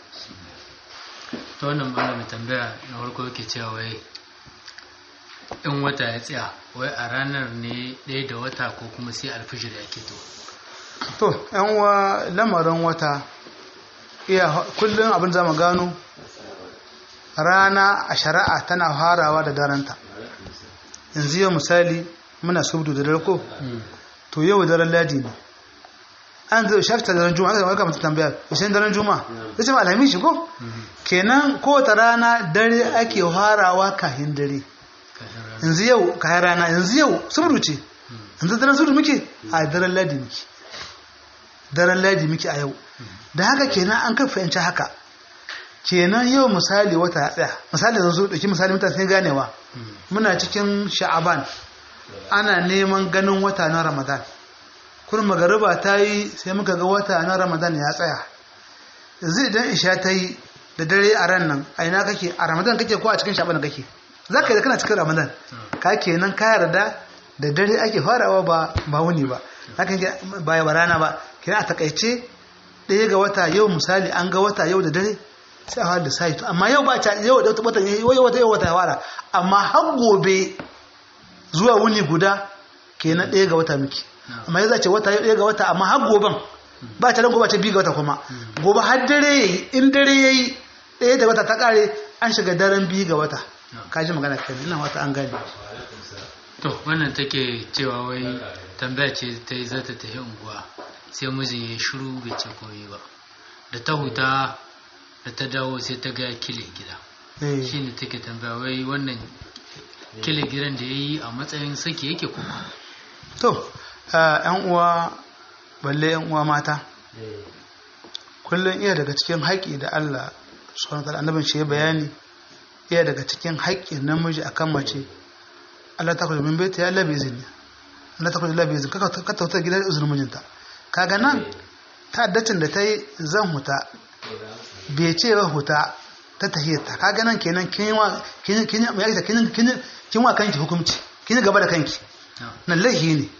ta wannan malamin tambaya na farko yake cewa wai in wata ya tsaya wai a ranar ne ɗaya da wata ko kuma sai alfijir ya keto to yan wa lamarin wata iya kullum abin zama gano rana a shari'a tana farawa da daranta yanzu yau misali muna subdu da dare ko to yau daren ladi ne an zai shafta daren juma'a aka maka mutu tambaya yaushe daren juma'a zai ce ma alhamis shi ko kenan kowace rana dare ake farawa kahin dare yanzu yau kayan rana yanzu yau subdu ce yanzu daren subdu muke a daren ladi muke daren ladi muke a yau da haka kenan an kan fahimci haka kenan yau misali wata ya tsaya misali yanzu dauki misali mutane sun ganewa muna cikin sha'aban ana neman ganin wata na ramadan kun magariba ta yi sai muka ga wata na ramadan ya tsaya yanzu idan isha ta yi da dare a ran nan a ina kake a ramadan kake ko a cikin shaban kake za ka yi da kana cikin ramadan ka kenan ka yarda da dare ake farawa ba ba wuni ba haka yake ba ba rana ba kenan a takaice ɗaya ga wata yau misali an ga wata yau da dare sai a fara da sai amma yau ba ta yau da wata yau wata yau wata ya fara amma har gobe zuwa wuni guda kenan ɗaya ga wata miki amma yanzu a ce wata ɗaya ga wata amma har goben ba ta gobe ta biyu ga wata kuma gobe har dare yayi in dare yayi ɗaya da wata ta ƙare an shiga daren biyu ga wata ka ji magana kenan ina wata an gane to wannan take cewa wai tambaya ce ta yi zata tafi unguwa sai mijin ya shiru bai ce komai ba da ta huta da ta dawo sai ta ga kile gida Eh. shine take tambaya wai wannan kile gidan da ya yi a matsayin saki yake kuma to yan uwa balle yan uwa mata kullum iya daga cikin haƙƙi da Allah subhanahu wa ta'ala annabin shi ya bayani iya daga cikin haƙƙin namiji akan mace Allah ta kudu min baita ya Allah bai izini Allah ta kudu Allah bai izini ka ka tauta gidan izinin mijinta kaga nan ta'addacin da ta yi zan huta bai ce ba huta ta tahiyarta kaga nan kenan kin yi wa kin kin kin kin kin kin wa kanki hukunci kin yi gaba da kanki nan laihi ne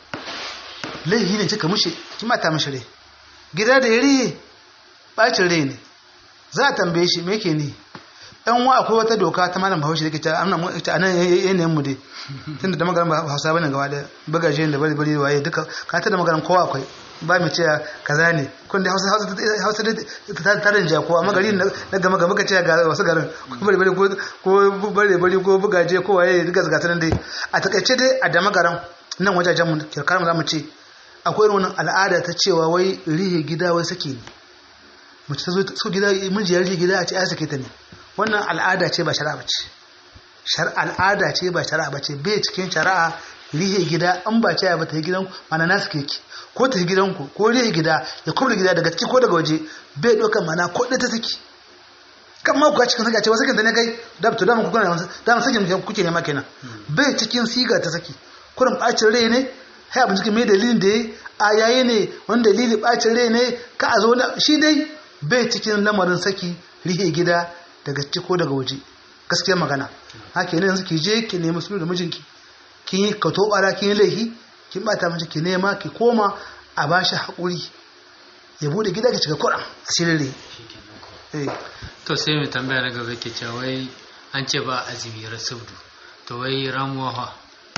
laihi ne cika mushe kin mata mishi rai gida da yari bacin rai ne za a tambaye shi me yake ni ɗan wa akwai wata doka ta malam bahaushe da ke ta amna mu ita anan yanayin mu dai tunda da magaran ba hausa bane gaba da bagaje da bari bari waye duka ka ta da magaran kowa akwai ba mu ce kaza ne kun da hausa hausa hausa ta tarin ja ko amma gari na gama gama ka ce ga wasu garin ko bari bari ko ko bari bari ko bugaje ko waye duka zaka nan dai a takaice dai a da magaran nan wajajen mu kirkar mu zamu ce akwai irin wannan al'ada ta cewa wai rihe gida wai sake ne mace ta zo so gida miji ya rihe gida a ce ai sake ta ne wannan al'ada ce ba shari'a bace shar al'ada ce ba shari'a bace bai cikin shari'a rihe gida an ba ce ba ta yi gidan mana nasu keke ko ta yi gidanku ko rihe gida ya kubra gida daga ciki ko daga waje bai ɗaukar mana ko ɗaya ta saki kan ma kuwa cikin saki a ce wasu kanta ne kai da to dama kuka dama sakin kuke nema kenan bai cikin siga ta saki kurin ɓacin rai ne hai abin cikin mai dalilin da ya a yayi ne wani dalili ɓacin rai ne ka a zo shi dai bai cikin lamarin saki rihe gida daga ciki ko daga waje gaskiya magana haka ne yanzu ki je ki nemi sulhu da mijinki kin yi ka tobara kin yi laifi kin bata mace ki nema ki koma a bashi haƙuri ya bude gida ki cika kuɗin asirin rai to sai mai tambaya na gaba ke cewa wai an ce ba azumi rasaudu to wai ramuwa fa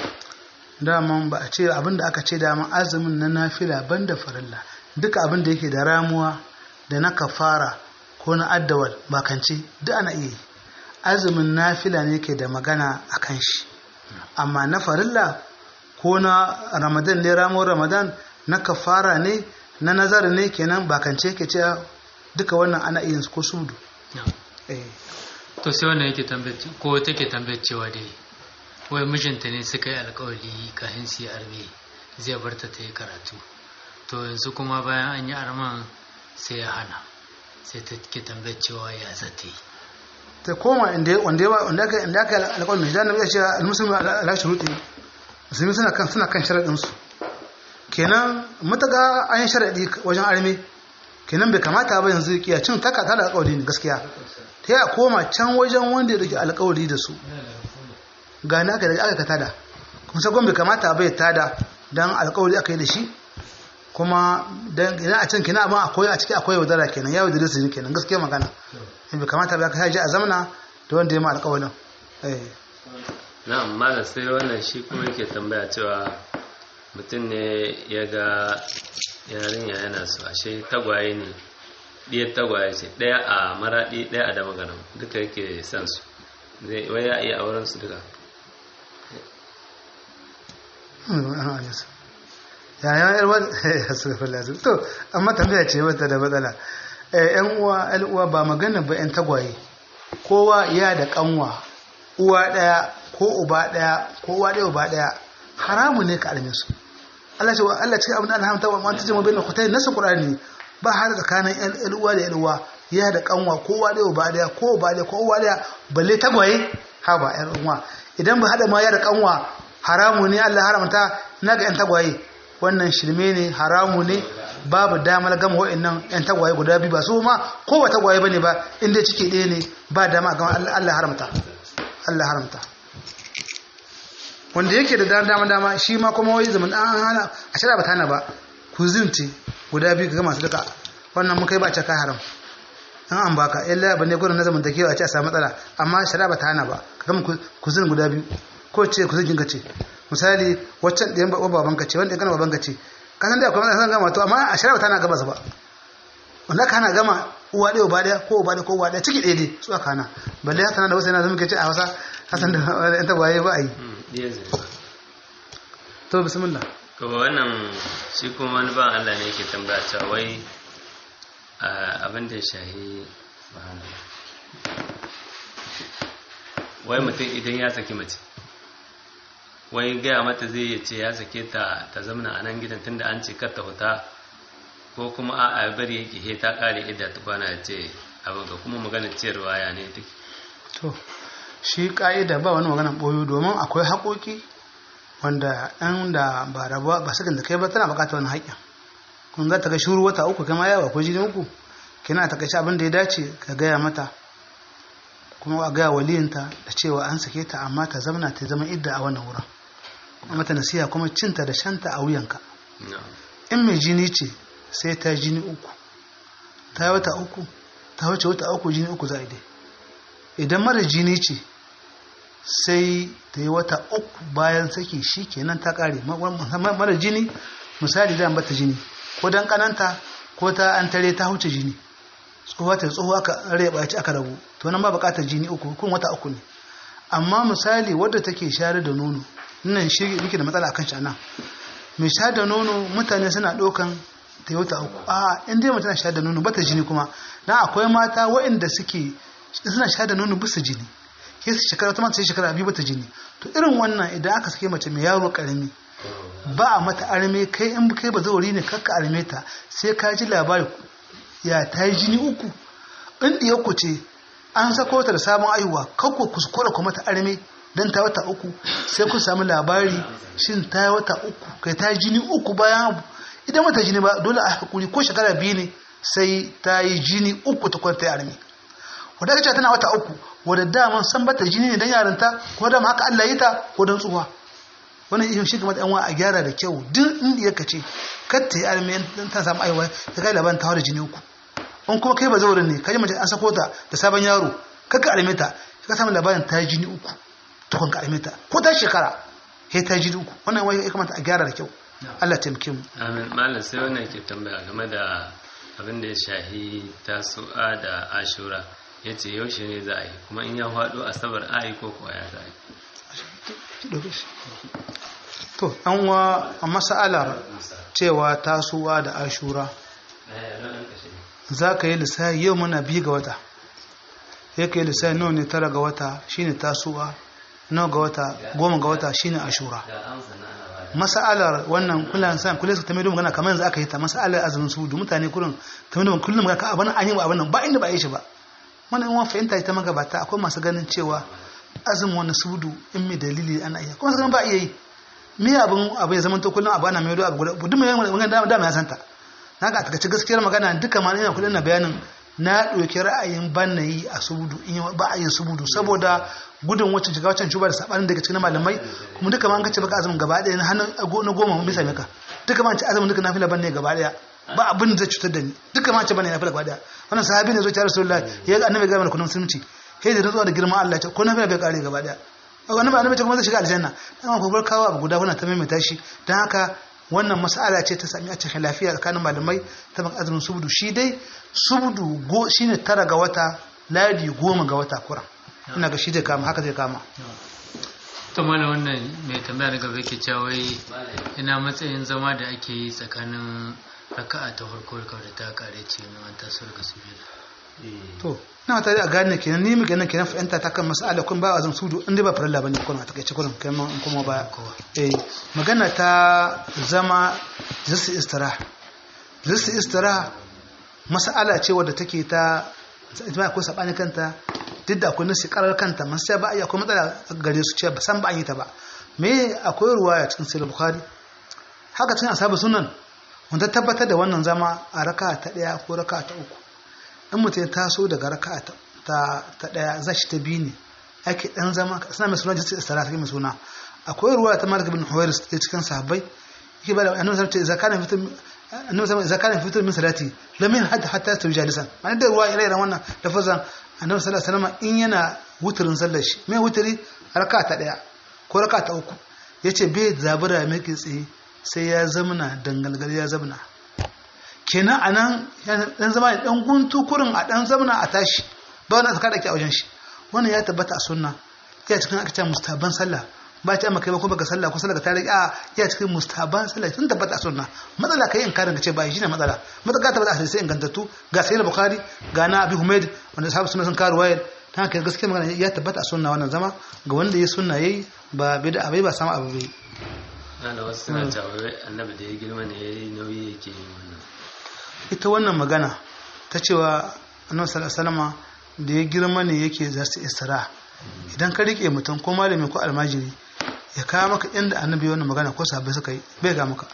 daman ba a ce abin da aka ce daman azumin na nafila banda farilla duka abin da yake da ramuwa da na kafara ko na addawal bakance duk ana iya yi azumin nafila ne ke da magana a kan shi amma na farilla ko na ramadan ne ramuwar ramadan na kafara ne na nazar ne kenan bakance ke ce duka wannan ana iya ko sudu to sai wannan yake tambayar ko take tambayar cewa dai wai mijinta ne suka yi alkawali kafin su yi arme zai bar ta ta yi karatu to yanzu kuma bayan an yi arman sai ya hana sai ta ke tambayar cewa ya zata yi ta koma inda wanda yawa wanda aka inda aka alƙawarin mai jana ya ce almusulmi ala shuruɗi musulmi suna kan suna kan sharaɗin su kenan mutaka an yi sharaɗi wajen arme kenan bai kamata ba yanzu kiya cin taka ta da alƙawari ne gaskiya ta ya koma can wajen wanda ya dauki alƙawari da su ga na aka da aka tada kuma sai bai kamata ba ya tada dan alƙawari aka yi da shi kuma dan idan a can kenan abin akwai a ciki akwai yaudara kenan ya yaudare su ne kenan gaskiya magana bai kamata ba ka haji a zamana da wanda ya ma alƙawarin na'am malam sai wannan shi kuma yake tambaya cewa mutum ne ya ga yarinya yana so ashe tagwaye ne ɗiyar tagwaye ce ɗaya a maraɗi ɗaya a damagaram duka yake son su zai wai ya iya auren su duka yayan yarwar ya to amma tambaya ce mata da matsala yan uwa yan uwa ba magana ba yan tagwaye kowa ya da kanwa uwa daya ko uba daya ko uwa daya uba daya haramu ne ka almin su Allah ce Allah ce abin Allah hamta wa ta jama bainal khutai nasu qur'ani ba har tsakanin yan uwa da yan uwa ya da kanwa ko uwa daya uba daya ko uba daya ko uwa daya balle tagwaye ha ba yan uwa idan ba hada ma ya da kanwa haramu ne Allah haramta naga yan tagwaye wannan shirme ne haramu ne babu damar gama wa'annan yan tagwaye guda biyu ba su ma ko ba tagwaye bane ba inda ciki ɗaya ne ba dama a gama Allah haramta Allah haramta wanda yake da dama dama shi ma kuma wai zaman an hana a shara ba tana ba ku zinci guda biyu ka gama su duka wannan mun kai ba ce ka haram an an baka illa ba ne gurin na zaman takewa a ce a samu matsala amma shara ba ta hana ba ka gama ku zin guda biyu ko ce ku zin ce misali waccan ɗayan baban ka ce wanda ɗayan baban ka ce ka san da akwai matsala gama to amma a shara ba ta hana gaba su ba wanda ka hana gama uwa ɗaya uba ɗaya ko uba ɗaya ko uwa ɗaya ciki ɗaya ne su aka hana balle haka da wasu yana zama ke ce a hausa hasan da yan tagwaye ba a yi to bismillah to wannan shi kuma wani ban Allah ne yake tambaya cewa wai abin da ya shahi wai mutum idan ya saki mace wai gaya mata zai iya ce ya sake ta ta zamana a nan gidan tunda an ce kar ta huta ko kuma a a bari yake he ta kare idda ta kwana ya ce abin ga kuma magana ciyarwa ya ne take to shi ka'ida ba wani magana boyo domin akwai haƙoƙi wanda ɗan da ba rabuwa ba sakin da kai ba tana buƙatar wani haƙƙin kun za ta ga shuru wata uku kama yawa ko jini uku kina ta kashi abin da ya dace ka gaya mata kuma a gaya waliyinta da cewa an sake ta amma ta zamana ta zama idda a wannan wurin kuma mata nasiha kuma cinta da shanta a wuyanka in mai jini ce sai ta jini uku ta yi wata uku ta wuce wata uku jini uku za a dai idan mara jini ce sai ta yi wata uku bayan saki shi kenan ta kare mara jini misali zan bata jini ko dan kananta ko ta an tare ta huce jini tsohuwa ta tsohuwa aka reba ci aka rabu to nan ba bukatar jini uku kun wata uku ne amma misali wadda take shayar da nono nan shi yake da matsala akan shi anan mai shayar da nono mutane suna ɗaukan ta wata uku a in dai mutum shayar da nono bata jini kuma na akwai mata waɗanda suke suna shayar da nono bisa jini ke su shekara ta mata sai shekara biyu bata jini to irin wannan idan aka sake mace mai yaro karami ba a mata arme kai in kai ba zauri ne kakka arme ta sai ka ji labari ya ta yi jini uku in ɗiya ku ce an sako ta da sabon aihuwa kakko kuskura ku mata arme don ta wata uku sai ku samu labari shin ta yi wata uku kai ta yi jini uku bayan abu idan mata jini ba dole a hakuri ko shekara biyu ne sai ta yi jini uku ta kwanta ya arme wadda aka ce tana wata uku wadda daman san bata jini ne don yarinta ko dama haka Allah yi ta ko don tsuwa wannan ihe shi kamar ɗanwa a gyara da kyau duk inda ya kace kar ta yi arme don ta samu aiwa ta kai labarin ta da jini uku in kuma kai ba zaurin ne kaji mace an sako ta da sabon yaro kakka arme ta ka samu labarin ta yi jini uku tukun ka arme ta ko ta shekara he ta yi jini uku wannan wai ya kamata a gyara da kyau Allah taimake mu amin malam sai wannan ke tambaya game da abin da ya shahi tasu'a da ashura ya ce yaushe ne za a yi kuma in ya faɗo asabar a yi ko kuwa ya za a yi to an wa a mas'alar cewa tasuwa da ashura za ka yi lissafi yau muna biyu ga wata ya ka yi lissafi nawa ne tara ga wata shine tasuwa nawa ga wata goma ga wata shine ashura mas'alar wannan kullum san kullum su tambaye magana kamar yanzu aka yi ta mas'alar azumin su da mutane kullum tambaye kullum magana abin an yi abin nan ba inda ba yi shi ba wannan in wani fahimta ita magabata akwai masu ganin cewa azumin wani sudu in mai dalili ana iya kuma sanin ba iya yi me abin abu ya zama to kullum abu ana mai abu guda duk mai magana da ya santa na ga takaice gaskiyar magana duka ma ina kudin na bayanin na ɗauki ra'ayin ban na yi a subudu in ba a yin subudu saboda gudun wacce shiga wacce shuba da sabanin daga cikin malamai kuma duka ma an kace baka azumin gaba ɗaya na hannun na goma mun bisa maka duka ma an ce azumin duka nafila ban ne gaba ɗaya ba abin da zai cutar da ni duka ma an ce ban ne nafila gaba ɗaya wannan sahabi ne zo ta rasulullahi ya ga annabi ga mana kullum musulunci sai da zuwa da girman Allah ce ko nafila bai kare gaba ɗaya annabi annabi ce kuma zai shiga aljanna amma ko bar kawo abu guda wannan ta maimaita shi dan haka wannan mas'ala ce ta sami a cikin lafiya tsakanin malamai ta baka azumin subudu shi dai subudu go shine tara ga wata ladi goma ga wata kura ina ga shi zai kama haka zai kama to mana wannan mai tambaya daga bai ke cewa ina matsayin zama da ake yi tsakanin raka'a ta farko da ta kare ce na an taso daga sujada to na tare a gane kenan ni muke nan kenan fahimta ta kan mas'ala kun ba azan sudu in dai ba farilla bane kun a takeice kullum kai mun kuma baya eh magana ta zama zisi istira zisi istira mas'ala ce wadda take ta ita akwai sabani kanta duk da akwai nasi karar kanta man sai ba ai akwai matsala gare su ce ba san ba an yi ta ba me akwai ruwaya cikin sahih bukhari haka cikin ashabu sunan wanda tabbatar da wannan zama a raka ta ɗaya ko raka ta uku in mutum ya taso daga raka ta ɗaya za shi ta biyu ne ake ɗan zama suna mai suna jinsi istara ta mai suna akwai ruwa ta malik bin huwairis ta cikin sahabbai yake ba da annabi sallallahu alaihi wasallam fitur annabi sallallahu zakarin fitur min salati lam yahad hatta tawi jalisan ma'ana da ruwa ire wannan lafazan annabi sallallahu alaihi wasallam in yana wuturin sallar shi mai wuturi raka ta ɗaya ko raka ta uku yace bai zabura mai tsaye sai ya zamana dangalgal ya zamana kenan anan dan zama dan guntu kurin a dan zamana a tashi ba wani aka dake a wajen shi wannan ya tabbata a sunna ya cikin aka ce mustaban sallah ba ta maka ba ko baka sallah ko sallah ka tare a ya cikin mustaban sallah sun tabbata a sunna matsala kai in karin ka ce ba shi ne matsala matsala tabbata a hadisi ingantattu ga sayyid bukhari ga na abi humaid wanda sahabu sunna sun karu wayar ta haka gaskiya magana ya tabbata a sunna wannan zama ga wanda ya sunna yayi ba bid'a bai ba sama abu bai ana wasu suna cewa annabi da ya girma ne yayi nauyi yake yin wannan ita wannan magana ta cewa annabi sallallahu alaihi da ya girma ne yake za su isra idan ka rike mutum ko malami ko almajiri ya kawo maka inda annabi wannan magana ko sahabbai suka yi bai ga maka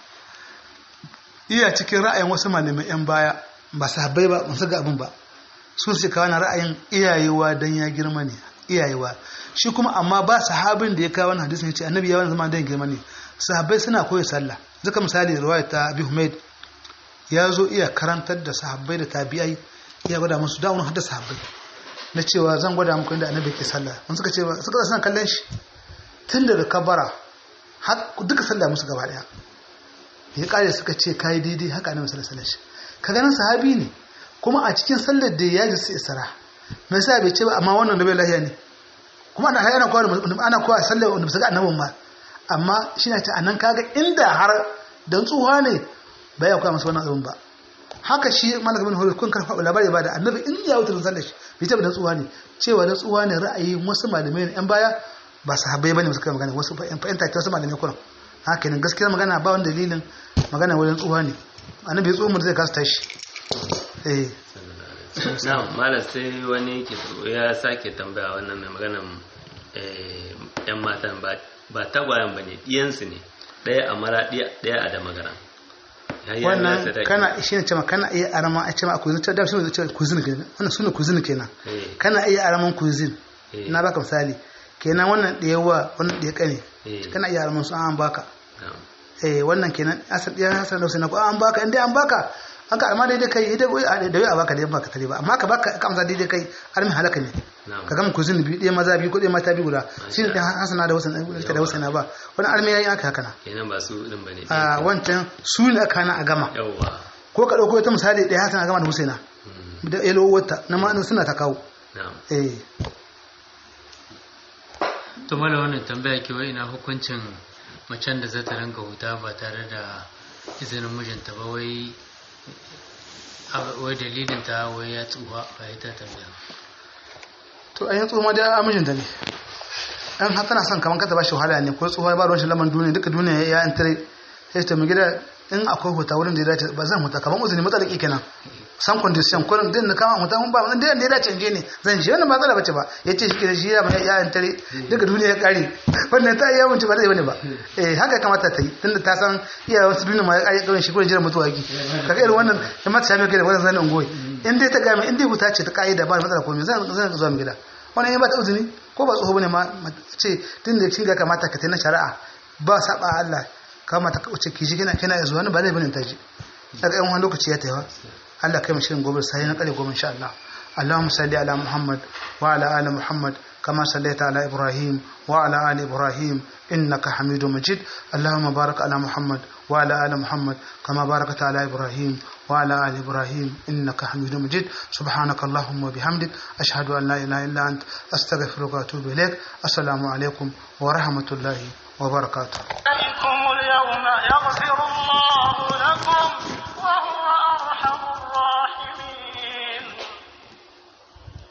iya cikin ra'ayin wasu malamai yan baya ba sahabbai ba su ga abin ba sun su kawo na ra'ayin iyayewa dan ya girma ne iyayewa shi kuma amma ba sahabin da ya kawo wannan hadisin ya ce annabi ya wani zama dan girma ne sahabbai suna koyi sallah zaka misali riwaya ta Abi Humaid ya zo iya karantar da sahabbai da tabi'ai iya gwada musu da wani hadda sahabbai na cewa zan gwada muku inda annabi ke sallah mun suka ce suka suna kallon shi tun da kabara har duka sallah musu gaba daya ya kare suka ce kai daidai haka annabi sallallahu alaihi wasallam ka ganin sahabi ne kuma a cikin sallar da ya ji su isra me yasa bai ce ba amma wannan da bai lahiya ne kuma ana ana kowa ana kowa sallar wanda bisa ga annabin ma amma shi na ta anan kaga inda har dan tsuha ne bai ya koya masa wannan abin ba haka shi malaka bin hulul kun karfa labari ba da annabi in ya wutar sallar shi bai tabbata tsuha ne cewa da tsuha ne ra'ayi wasu malamai ne yan baya ba sahabbai bane suka magana wasu fa'in take wasu malamai kuran haka ne gaskiyar magana ba wani dalilin magana wajen tsuha ne annabi tsuha mu zai kasa tashi eh na malam sai wani ya sake tambaya wannan mai maganan yan matan ba tagwayen ba ne ɗiyansu ne ɗaya a mara ɗaya a da magana wannan kana shi ne cewa kana iya arama a cewa kuzin ta dafi da cewa kuzin kenan wannan suna kuzin kenan kana iya araman kuzin na baka misali kenan wannan da yawa wannan da ya kane kana iya araman su an baka eh wannan kenan asal ya hasan da sai ko an baka inda an baka an ka arma daidai kai idan da wai a baka da baka tare ba amma ka baka ka amsa daidai kai armi halaka ne ka gama kuzin biyu ɗaya maza biyu ko ɗaya mata biyu guda shi ne hasana da wasan da wasan ba wani armi yayi aka haka na kenan ba su din bane a wancan su ne aka na a gama yawa ko ka dauko ta misali ɗaya hasana a gama da husaina da elo wata na ma suna ta kawo eh to mala wannan tambaya ke wai ina hukuncin macen da za ta rinka huta ba tare da izinin mijinta ba wai wai dalilin ta wai ya tsuha ba ya ta tambaya to an yi tsuha da mijinta ne an haka na son kamar kata ba shi wahala ne ko tsuha ba ruwan shi laman duniya duka duniya ya yan tare sai ta mai gida in akwai huta wurin da ya dace ba zan huta kamar uzuri matsala kenan san condition ko din da kama huta mun ba mun da ya dace je ne zan je wannan matsala bace ba yace shi ke shi ya ya yan tare duka duniya ya kare wannan ta iya mun ba zai bane ba eh haka kamata ta yi tunda ta san iya wasu duniya ma ya kare kawai shi ko jira mutuwa yake kaga irin wannan da mata same kai da wannan zanin ungoyi in dai ta ga in dai huta ce ta kaida ba matsala komai zan zan zuwa mu gida wannan ya ba ta uzuri ko ba tsoho bane ma ce tunda kin ga kamata ka na shari'a ba saba Allah kama ta kauce kiji kina kina zuwa ne ba zai bane ta ji daga yan wani lokaci ya taiwa Allah kai mu shirin gobe sai na kare gobe insha Allah اللهم صل على محمد وعلى آل محمد كما صليت على إبراهيم وعلى آل إبراهيم إنك حميد مجيد اللهم بارك على محمد وعلى آل محمد كما باركت على إبراهيم وعلى آل إبراهيم إنك حميد مجيد سبحانك اللهم وبحمدك أشهد أن لا إله إلا أنت أستغفرك وأتوب إليك السلام عليكم ورحمة الله وبركاته